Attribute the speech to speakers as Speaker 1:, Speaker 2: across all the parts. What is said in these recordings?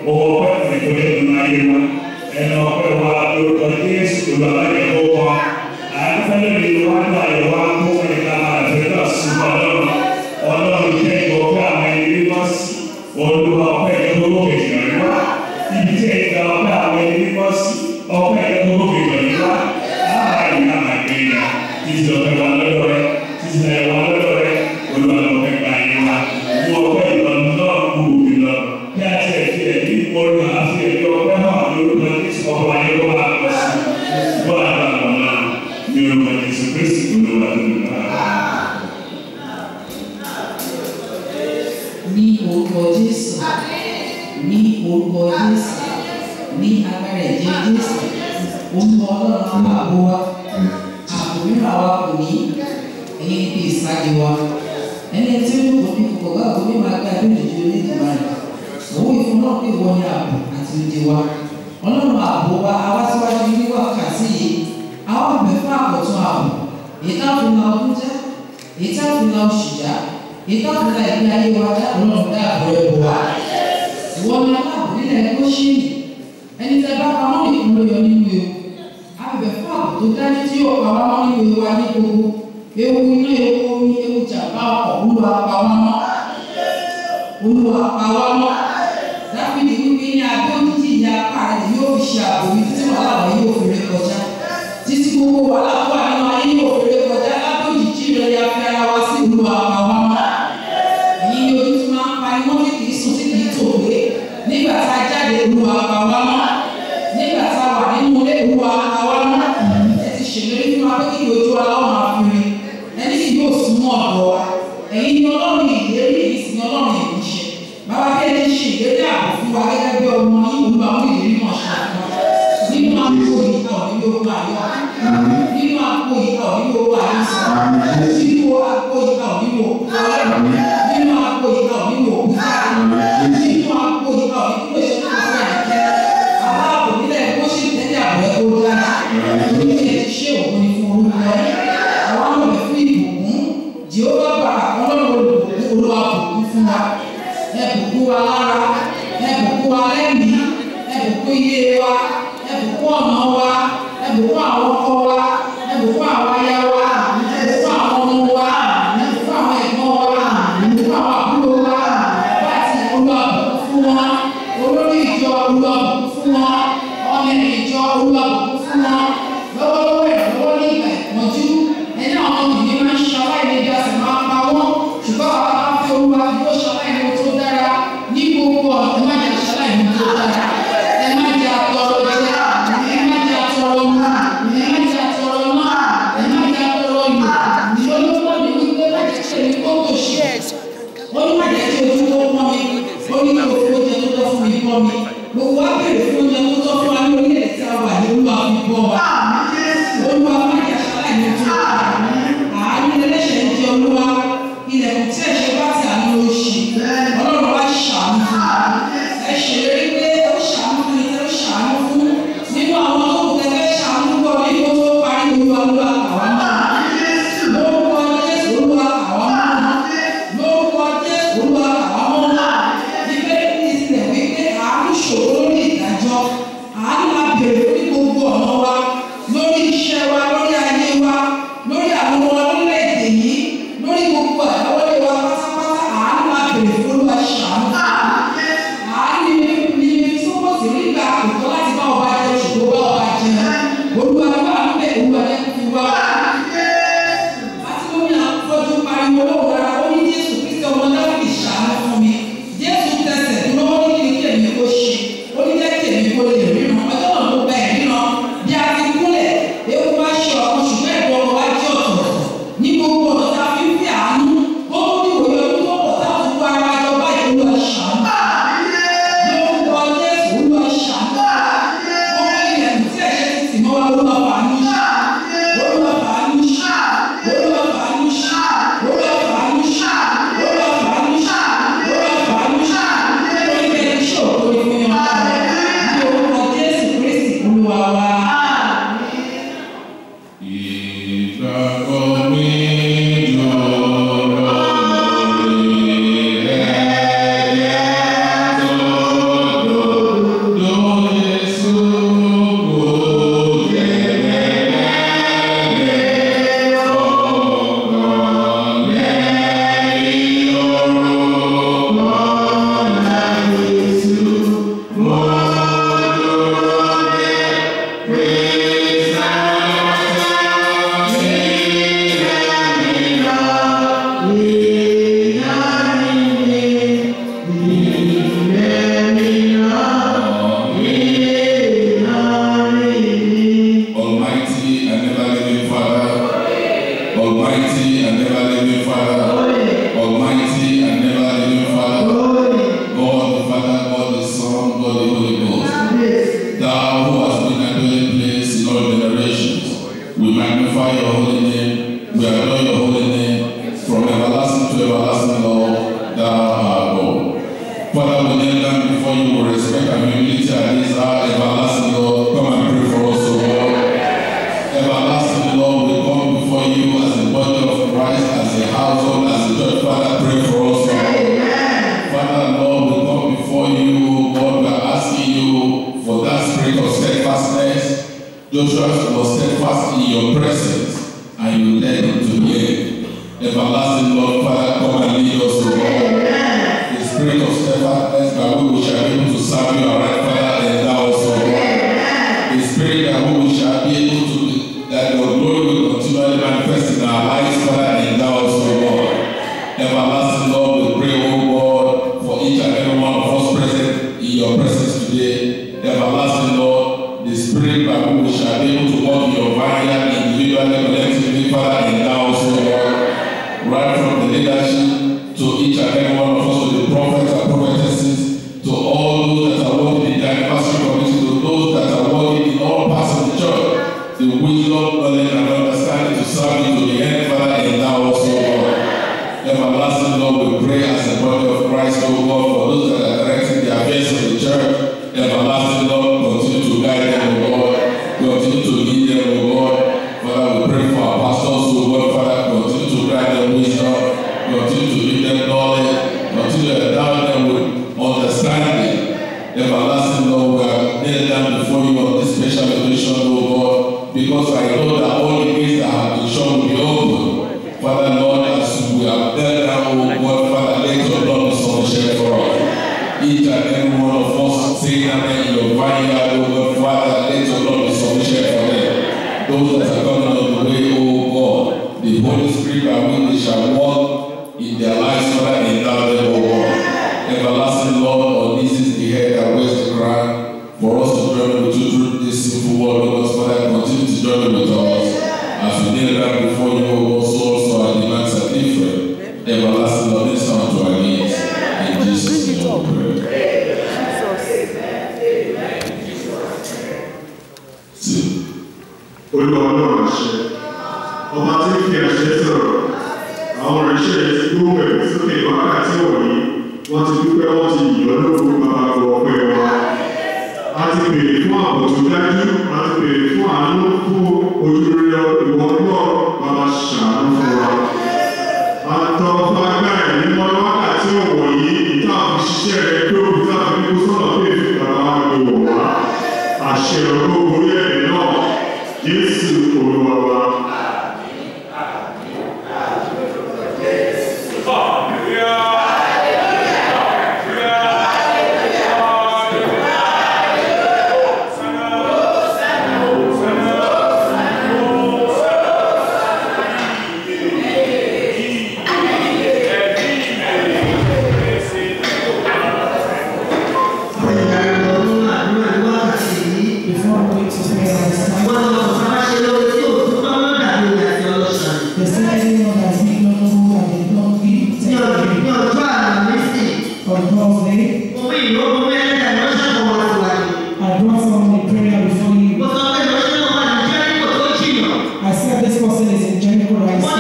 Speaker 1: owó ọpẹ́ fún ìtọ́jú nínú ayé wa ẹnu ọpẹ́ wa lórúkọ Jésù olùwàbẹ̀yẹ kó wọn àyàfẹ́lẹ́ mi wá ní àyẹ̀wò àkó ẹ̀ka àfẹ́lẹ́ ọ̀sùn ọlọ́run ọlọ́run jẹ́ ìgbọ̀pẹ́ àwọn ẹni mímọ́ sí olúwa ọpẹ́ ìjọba òkè ìrìn wá ibi tí ẹ̀ka ọpẹ́ àwọn ẹni mímọ́ sí ọpẹ́ ìjọba òkè ìrìn wá láàárín ìyá àgbẹ̀yà títí ọpẹ́ wa lọ́dọ̀ rẹ títí ẹ̀ wá lọ́dọ̀ rẹ olúwa ọpẹ́ gbà yín wá mú ọpẹ́ ìlọrin náà kú ìlọ bí a ti ẹ̀ fi ẹ̀ ní ìmọ̀lú àfi ẹ̀yọ ọpẹ́ náà lórúkọ Jésù ọkọ̀ wa yóò wá lọ sí bọ́ àgbà wọn náà ní orúkọ Jésù Kristi olúwa tó ń bá a.
Speaker 2: ní orúkọ Jésù ní orúkọ Jésù ní agbára ẹ̀jẹ̀ Jésù orúkọ Ọlọ́run àbò wa àbò mìíràn wa kò ní ẹ̀yìn ibi ìsáde wa ẹni tí ó kò ní kò bá òun mímọ agbára bí òjòjò ní ìdìbò rẹ̀ òun ìfún náà pé wọ́n ní ààbò àti òde wa Ọlọ́run àbò wa àwa síwájú ní wákàtí yìí àwọn àbẹ̀ fún àkọ́tún ààbò èyí táwọn fi na ọdún já èyí táwọn fi na oṣù já ìtọ́kùnrin ẹ̀mí ayé wa dá ọlọ́run dá àbọ̀ ẹ̀bùn wa. ìwọ ni aláàbò nílẹ̀ Góṣẹ́nì ẹni tẹ́ bá pamọ́ nìkan ló yọ nínú ewu. abẹ̀bẹ̀ fún ààbò tó dájú tí yóò pa wá mọ́ nínú ewu wa ní gbogbo. ewu iná ewu omi ewu jàmbá ọkọ̀ Olúwa pa wá mọ́. Olúwa pa wá mọ́. Dáfídì wípé ní abẹ́ òjijì ìyá apá rẹ̀ yóò fi ṣe ààbò mi títí wàhálà wọn yóò fi ré kọjá. títí gbogbo wàhálà tó wà nínú ayé yóò fi ré kọjá lábẹ́ òjijì rẹ̀ ya fi ara wa sí Olúwa pa wá mọ́ èyí ni ojú tí máa ń pariwo tí kìí sùn tí kìí tòògbé nígbà tá a jáde Olúwa pa wá mọ́ nígbà tá a wà nínú ilé Olúwa pa wá mọ́ ẹ ti ṣèlérí fún wa pé kí ojú wa láwọn máa fi rin ẹni kì yóò sún mọ́ ọ̀dọ̀ wa èyí ni Ọlọ́run ìlérí èyí sì ni Ọlọ́run ìmúṣẹ bàbá bí ẹni ṣe ìlérí ààbò fún wa gẹ́gẹ́ bí ọmọ yín Olúwa mú ìlérí náà ṣe fún wa nínú àpò ìkọ̀ nínú owó àyọ̀ nínú àpò ìkọ̀ nínú owó àyọ̀ sọ nínú àpò ìkọ̀ nínú òkú ọlọ́run nínú àpò ìkọ̀ nínú òkú káàdì nínú àpò ìkọ̀ nínú èso tó fẹ́ ẹ̀kẹ́ aláàbò nílẹ̀ kó ṣe tẹ́lẹ̀ àbọ̀ ẹ̀ kó dára lórí ẹ̀ ti ṣe òkú ni fún orúkọ àwọn ọmọ fún ìbùkún jehova bàrà ọlọ́run olùbùkún olúwa bùkún fún wa ẹ bùkún wa lára ẹ bùkún wa lẹ́mìí ẹ bùkún iye wa ẹ bùkún ọ̀nà wa ẹ bùkún àwọn ọkọ wa ẹ bùkún àwọn aya wa ẹ bùkún àwọn ọmọ wa ẹ bùkún àwọn ẹ̀gbọ́n wa ẹ bùkún àwọn àbúrò wa láti olúwa bùkún fún wọn olórí ìjọ olúwa bùkún fún wọn ọmọ ìjọ olúwa bùkún fún wọn lọ́wọ́lọ́wọ́ ìrànlọ́wọ́ ní ìgbà ìpọ́njú ẹni àwọn ọmọbìnrin máa ń ṣe aláìlẹ́bí a sì máa ń pa wọ́n ṣùgbọ́n àwọn bá fi olúwa fi ó ṣaláìní tó dára ní gbogbo ọ̀nà ẹ má jẹ́ ṣaláìní tó dára ẹ má jẹ́ àtọrọ jẹ ẹ má jẹ́ àtọrọ mu ẹ má jẹ́ àtọrọ náà ẹ má jẹ́ àtọrọ yò ìṣòro ní wípé má jẹ́ ṣe ní kókò ṣe ó ní má jẹ́ ṣe ojú tó pọ́n mi ó ní kí òfin oúnjẹ tó tọ́ fún mi pọ́n mi gbogbo wa béèrè fún oúnjẹ tó tọ́ fún wa ní orílẹ̀ tí a wà ní olúwa fi bọ́ wa
Speaker 3: and humility at this hour, everlasting Lord, come and pray for us, O Lord. Everlasting Lord, we come before you as the body of Christ, as a household, as a church. Father, pray for us, O Lord. Father, Lord, we come before you, God, we are asking you for that spirit of steadfastness. Joshua was steadfast in your presence, and you led him to the end. Everlasting Lord, Father, come and lead us, O Lord. The spirit of steadfastness by which we shall be able to serve you, our right Father, endow us, O Lord. The spirit that we shall be able to, that your glory will continually manifest in our lives, Father, endow us, O Lord. Everlasting Lord, we pray, O God, for each and every one of us present in your presence today. Everlasting Lord, the spirit by which we shall be able to walk in your vineyard individually, collectively, Father, endow us, O Lord. Right from the leadership to each and every one of us, to the prophets and prophetesses, to all those that are working in the anniversary committee, to those that are working in all parts of the church, the wisdom, knowledge, and understanding to serve you to the end, Father, endow us, O Lord. Everlasting Lord, we pray as the body of Christ, O God, for those that are directing the affairs of the church. Everlasting Lord, continue to guide them, O Lord. Continue to lead them, O God. Father, we pray for our pastors, O God, Father, continue to grant them wisdom, continue to give them knowledge, continue to endow them with understanding. Everlasting Lord, we are kneeling down before you on this special occasion, O God, because I know that all the gates that have been shut will be open. Father, Lord, as we have knelt down, O God, Father, let your blood be sufficient for us. Each and every one of us saying amen in your vineyard, O God, Father, let your blood be sufficient for them. Those that are coming on the way, O God, the Holy Spirit by which they shall walk in their lives, Father, endow them, O God. Everlasting Lord, on this is the head that wears the crown. For us to journey with you through this simple world, O God, Father, continue to journey with us. As we kneel down before you, O God, so also our demands are different. Everlasting Lord, listen to our needs. In Jesus' name we pray. Two.
Speaker 4: olúwa ọlọ́run àṣẹ ọba tí ń fi àṣẹ sọ̀rọ̀ àwọn ìránṣẹ́ rẹ̀ ti gbóhùn ẹ̀mí sókè wákàtí wọ̀nyí wọ́n ti dúpẹ́ wọ́n ti yìn ọ́ lóko bàbá gbọ́ ọpẹ́ wa a ti béèrè fún ààbò tó dájú a ti béèrè fún àánú fún ojúrere ìwọ náà bàbá ṣàánú fún wa a tọrọ fún agbára ẹ̀mí mọ́ wákàtí wọ̀nyí ìta àfi ṣiṣẹ́ rẹ̀ tó ìta àfi kó sọ́nà pé èfi bàbá wa gbé wọ̀ wá àṣẹ ọ̀rọ̀ orí ẹ̀mí náà jésù olúwa wa.
Speaker 2: Before going to prayer this time, the second one has been known who have been known give testimony on Thursday. I brought someone in prayer before you. I said this person is in Jericho right now.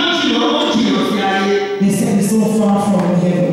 Speaker 2: They said it's so far from heaven.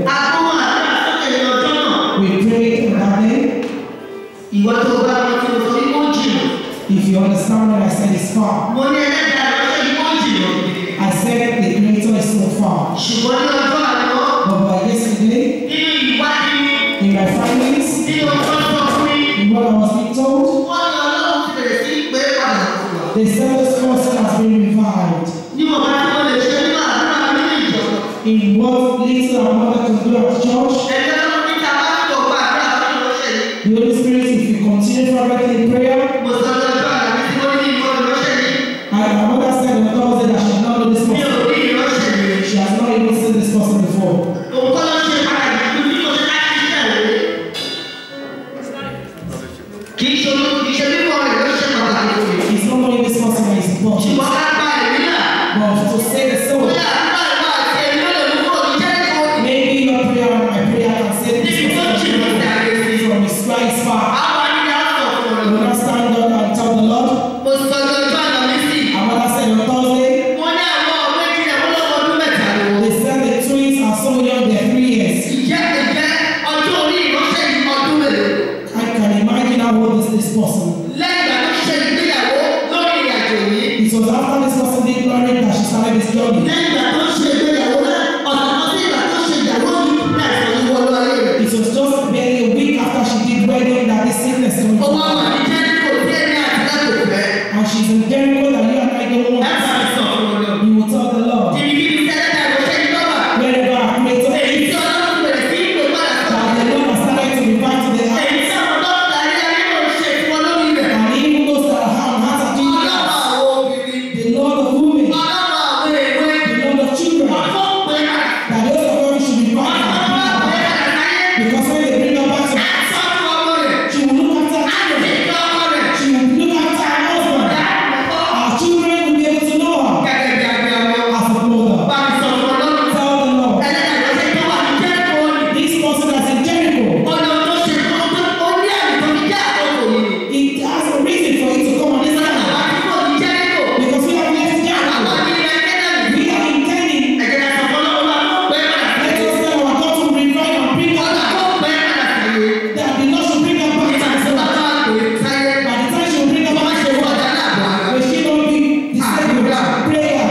Speaker 2: We prayed about it.
Speaker 5: Ìwọ́n tó bá wọn tí mo sọ ní kó jìnnà.
Speaker 2: If you understand what I said, it's far.
Speaker 5: Mo ní ẹlẹ́dàá lọ́sẹ̀ ní kó jìnnà.
Speaker 2: I said the creator is so far.
Speaker 5: Ṣùgbọ́n ní ọjọ́ àná,
Speaker 2: But by yesterday,
Speaker 5: nínú ìwádìí mi,
Speaker 2: in my findings,
Speaker 5: nínú ọjọ́ sọ fún mi,
Speaker 2: in what I was being told,
Speaker 5: wọ́n ní ọlọ́run ti bẹ̀rẹ̀ sí pé padà fún wa.
Speaker 2: they said this person has been revived.
Speaker 5: Níwọ̀n bá tí wọ́n lè ṣe nínú àdúrà mi ní ìjọ.
Speaker 2: In what little our mother can do at church,
Speaker 5: Ẹgbẹ́ ló ní ta bá tó gba àdúrà fún ìránṣẹ́ yìí.
Speaker 2: the Holy Spirit, if you continue fervently in prayer,
Speaker 5: Mo sọ lọ́jọ́ àná tí wọ́n ní ìwọ ìránṣẹ́ yìí.
Speaker 2: and our mother said on Thursday that she had not known this
Speaker 5: Mi ò
Speaker 2: person.
Speaker 5: rí ìránṣẹ́ yìí.
Speaker 2: She has not even seen this person before.
Speaker 5: Òun kọ́ ló ṣe pàtàkì jù bí kò ṣe láti ṣiṣẹ́ rẹ̀. Kì í ṣe olú- kì í ṣe bíbọ̀ rẹ̀ ló ṣe pàtàkì fún mi.
Speaker 2: It's not only this person that is important,
Speaker 5: Ṣùgbọ́n ká gba ẹ̀mí náà.
Speaker 2: but to say the soul.
Speaker 5: Bóyá àdúrà ìwà àti ẹ̀mí ló lè mú kúrò ní Jẹ́ríkò.
Speaker 2: Maybe your prayer and my prayer can save this
Speaker 5: Níbi tó
Speaker 2: person
Speaker 5: jìnnà sí àgbẹ̀ sí.
Speaker 2: from his right far.
Speaker 5: Àwọn ènìyàn sọ fún
Speaker 2: You
Speaker 5: ọ.
Speaker 2: not stand up and tell the Lord.
Speaker 5: Mo sọ lọ́jọ́ àná mi sí.
Speaker 2: Our mother said on Thursday,
Speaker 5: Mo ní àwọn ọ̀rẹ́ ìjìnlẹ̀ mo lọ́wọ́ ọdún mẹ́ta ni wọ́n.
Speaker 2: they said the twins are so young, they're three years.
Speaker 5: Ìjẹ́ ìjẹ́ ọjọ́ orí ìránṣẹ́ yìí ọdún mélòó.
Speaker 2: I person.
Speaker 5: lẹ́yìn ìgbà tó ṣe ìgbéyàwó lórí ìrìnàjò yìí.
Speaker 2: It was after this person did marriage that she started this journey.
Speaker 5: lẹ́yìn ìgbà tó ṣe ìgbéyàwó náà ọ̀nà kan sí ìgbà tó ṣe ìyàwó yìí ní àìsàn yìí wọlé ayé rẹ̀.
Speaker 2: It was just barely a week after she did wedding that this sickness came.
Speaker 5: ó wá wà ní jẹ́ríkò tí ẹni àti láti fẹ́.
Speaker 2: And she's in Jericho that you and I don't
Speaker 5: ẹ
Speaker 2: want.
Speaker 5: bá mi sọ fún ọ lọ.
Speaker 2: You will tell the Lord.
Speaker 5: kìrìkìrì sẹ́lẹ̀ náà ló ṣe ń lọ́wọ́.
Speaker 2: Wherever our creator
Speaker 5: èyí
Speaker 2: is,
Speaker 5: tí ọlọ́run bẹ̀rẹ̀ sí ìpè padà sọ.
Speaker 2: that the Lord has started to revive to the heart.
Speaker 5: èyí tí àwọn dókítà ayé ayé ló ń ṣe fún ọ lórí rẹ̀.
Speaker 2: And even those that have heart of
Speaker 5: ọlọ́run
Speaker 2: Jesus,
Speaker 5: àwọn obìnrin.
Speaker 2: the Lord of women,
Speaker 5: ọlọ́run àwọn èwe.
Speaker 2: the Lord of children,
Speaker 5: ọ̀fọ̀ pé padà.
Speaker 2: that those of us should revive
Speaker 5: ọ̀fọ̀
Speaker 2: our
Speaker 5: pé
Speaker 2: people.
Speaker 5: padà sáyé.
Speaker 2: Because when they bring her back to
Speaker 5: àtọ́jú ọmọ rẹ̀.
Speaker 2: she will look after her children.
Speaker 5: àtẹ̀jọ́ ọmọ rẹ̀.
Speaker 2: She will look after her husband. Our children will be able to know her
Speaker 5: gẹ́gẹ́ bí abiyamọ.
Speaker 2: as a mother.
Speaker 5: bá mi sọ fún ọlọ́run.
Speaker 2: Tell the Lord,
Speaker 5: ẹlẹ́dàá ṣe tó wà ní jẹ́ríkò ni.
Speaker 2: this person that's in Jericho,
Speaker 5: ọ̀nà tó ṣe tó tó ó ní àmì tó fi jẹ́ àkókò yìí.
Speaker 2: it has a reason for it to come on this
Speaker 5: àwọn
Speaker 2: time.
Speaker 5: àdúgbò ní jẹ́ríkò.
Speaker 2: Because we have left
Speaker 5: àwọn
Speaker 2: Jericho.
Speaker 5: ní ilẹ̀ kẹ́nẹ́lì.
Speaker 2: We are intending,
Speaker 5: ẹ̀jẹ̀ náà sọ fún ọlọ́run wa kó pẹ́ padà
Speaker 2: let
Speaker 5: sáyé.
Speaker 2: us tell our God to revive and bring her
Speaker 5: ọ̀nà
Speaker 2: back.
Speaker 5: kó pẹ́ padà sáyé.
Speaker 2: That the Lord should bring her back to
Speaker 5: ìgbà tó bá
Speaker 2: herself.
Speaker 5: tó àpè sáyé.
Speaker 2: By the time she will bring her
Speaker 5: wọ́n
Speaker 2: back
Speaker 5: ṣe
Speaker 2: to
Speaker 5: wọ́n
Speaker 2: herself,
Speaker 5: dáná àbọ̀ ara.
Speaker 2: will she not be disabled? Prayer.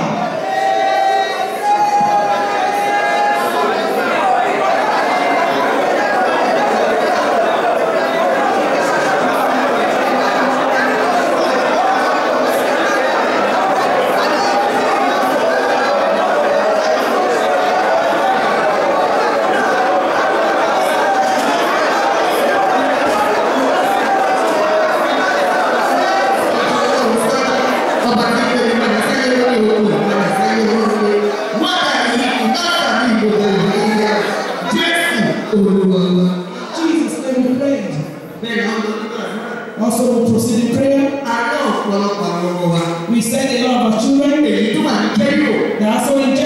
Speaker 5: ọba tí ń tẹ̀lé padà sáyé lórí òkú padà sáyé lórí wọ́n dàbí ìdáàbà ní gbogbo ìgbéyà jésù olúwa wa.
Speaker 2: Jesus, let me pray.
Speaker 5: bẹ́ẹ̀ ni wọ́n lọ nígbà náà.
Speaker 2: Also, we proceed in prayer.
Speaker 5: a ní ọ̀pọ̀lọpọ̀ àwọn ọmọ wa.
Speaker 2: We send a lot of our children.
Speaker 5: èyí tó wà ní jẹ́ríkò.
Speaker 2: They are also in